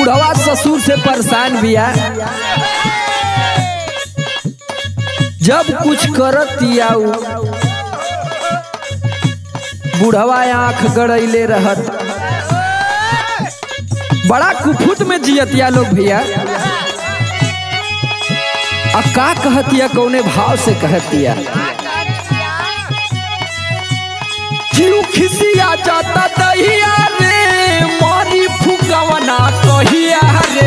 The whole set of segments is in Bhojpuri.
बुढ़वा ससुर से परेशान बिया जब कुछ करत उ बुढ़वा आंख गड़ैले रहत बड़ा कुफुत में जियतिया लोग भैया आ का कहतिया कौने भाव से कहतिया जीव खिसिया जाता दहिया रे मारी फुकवना कहिया रे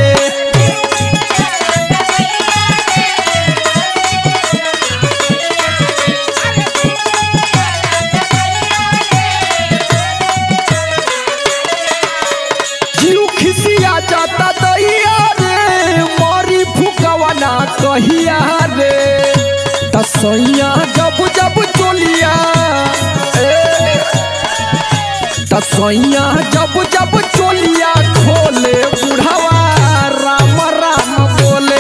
जीव खिसिया जाता दहिया रे मारी फुकवना कहिया रे तसैया जब जब चोलिया ए, तसैया जब जब चोलिया खोले बुढ़वा राम राम बोले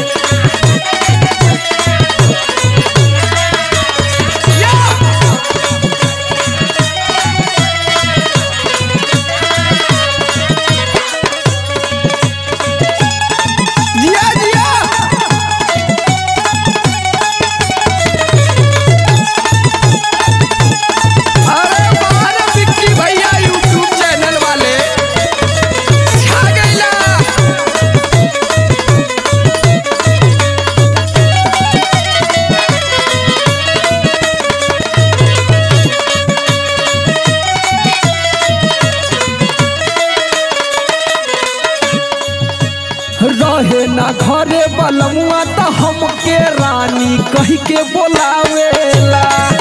जिया जिया अरे बाहर विक्की भैया यूट्यूब चैनल वाले छा गइला रहे ना घरे बलमुआ त हमके रानी कह के बोलावेला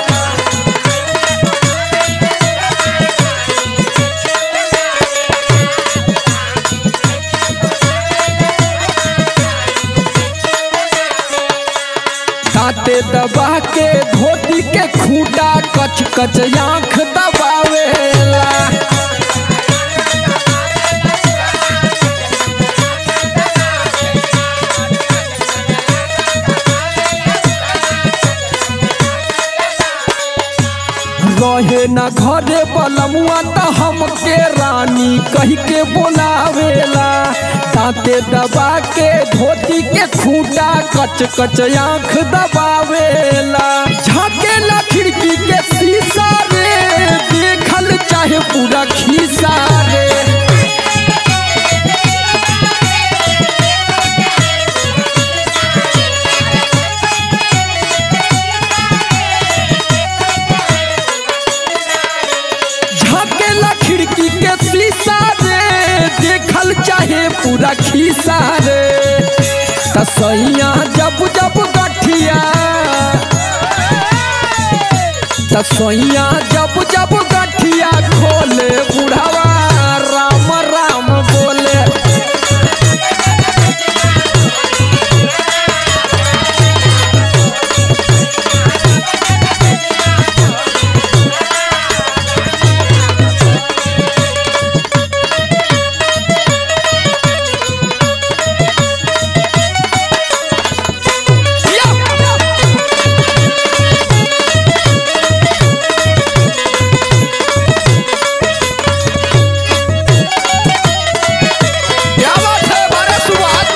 दांते दबा के धोती के खूटा कच कच आंख दबावेला रहे न घरे बलमुआ त हमके रानी कह के बोलावेला दांते दबा के धोती के खूटा कच कच आंख दबावेला झाकेला खिड़की के शीशा रे देखल चाहे पूरा खीसा रे झाकेला खिड़की के शीशा रे देखल चाहे पूरा खीसा रे तसैया जब जब गठिया तसैया जब जब गठिया खोले बुढ़ावा राम राम बोले क्या बात है बारह सुबह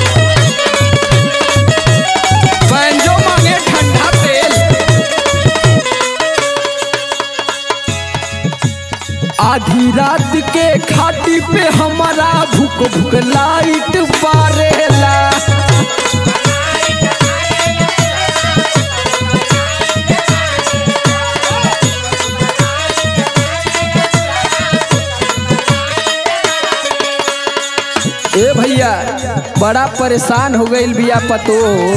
बैंजो मांगे ठंडा तेल आधी रात के खाटी पे हमारा भूख भूख लाइट बारेला ए भैया बड़ा परेशान हो गईल बिया पतो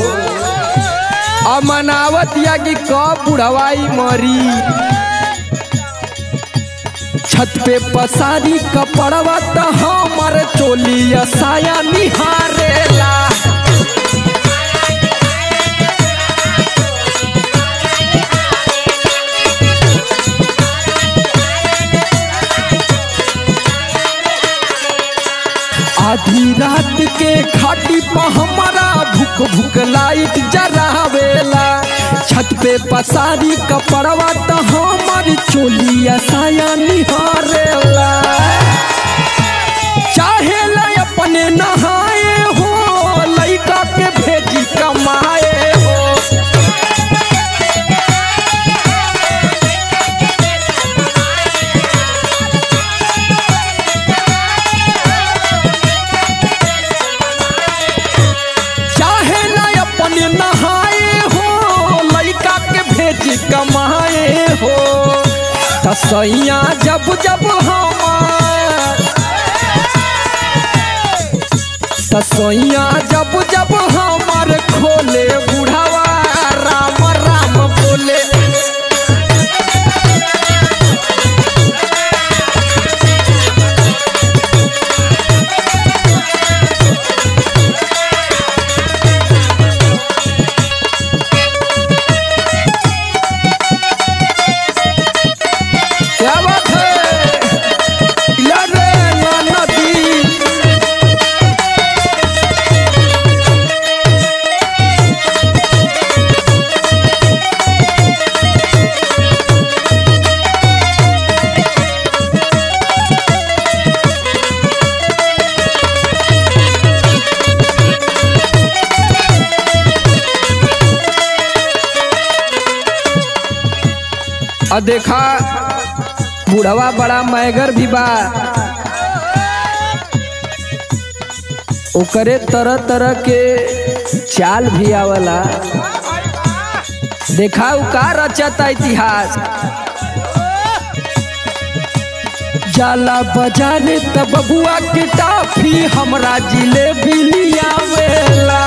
अमनावत या कि कब बुढ़वाई मरी छत पे पसारी कपड़वा त हमर चोलिया साया निहारेला आधी रात के खाटी पर हमारा भूख भूख लाइट जरावेला छत पे पसारी कपड़वा त हमर चोलिया साया निहारेला चाहे ला अपन अपने नहाए हो लइका के भेजी कमाए हो चाहे ना अपने नहाए हो लइका के भेजी कमाए हो तसैया जब जब हमार तसैया जब जब हमार खोले बुढ़ावा राम राम बोले क्या बात है लड़े ना नदी आ देखा बुढ़वा बड़ा मैगर भी बा ओकरे तरह तरह के चाल भी आवला देखा उ का रचता इतिहास जाला बजाने त बबुआ के टाफी हमरा जिलेबी लियावेला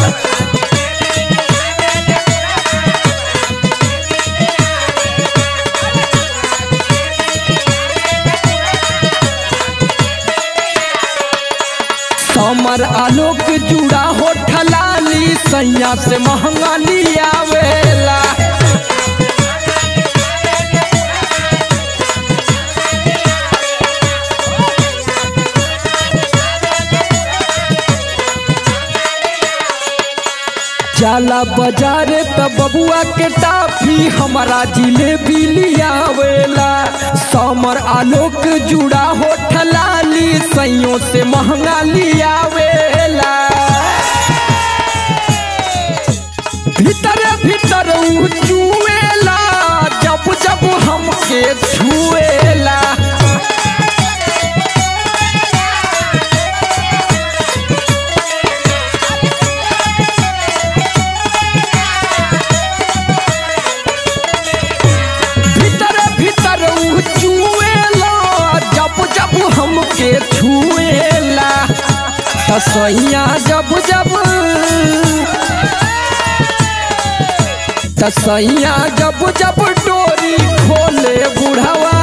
समर आलोक जुड़ा हो ठलाली सैया से महंगा लियावेला जाला बाजारे त बबुआ के टाफी हमारा जिलेबी लियावेला समर आलोक जुड़ा हो ठलाली सैयों से महंगा लियावेला भीतरे भीतर उ चुएला जब जब हमके छुएला भीतर भीतर उ चुएला जब जब हमके छुएला तसैया जब जब तसैया जब जब डोरी खोले बुढ़वा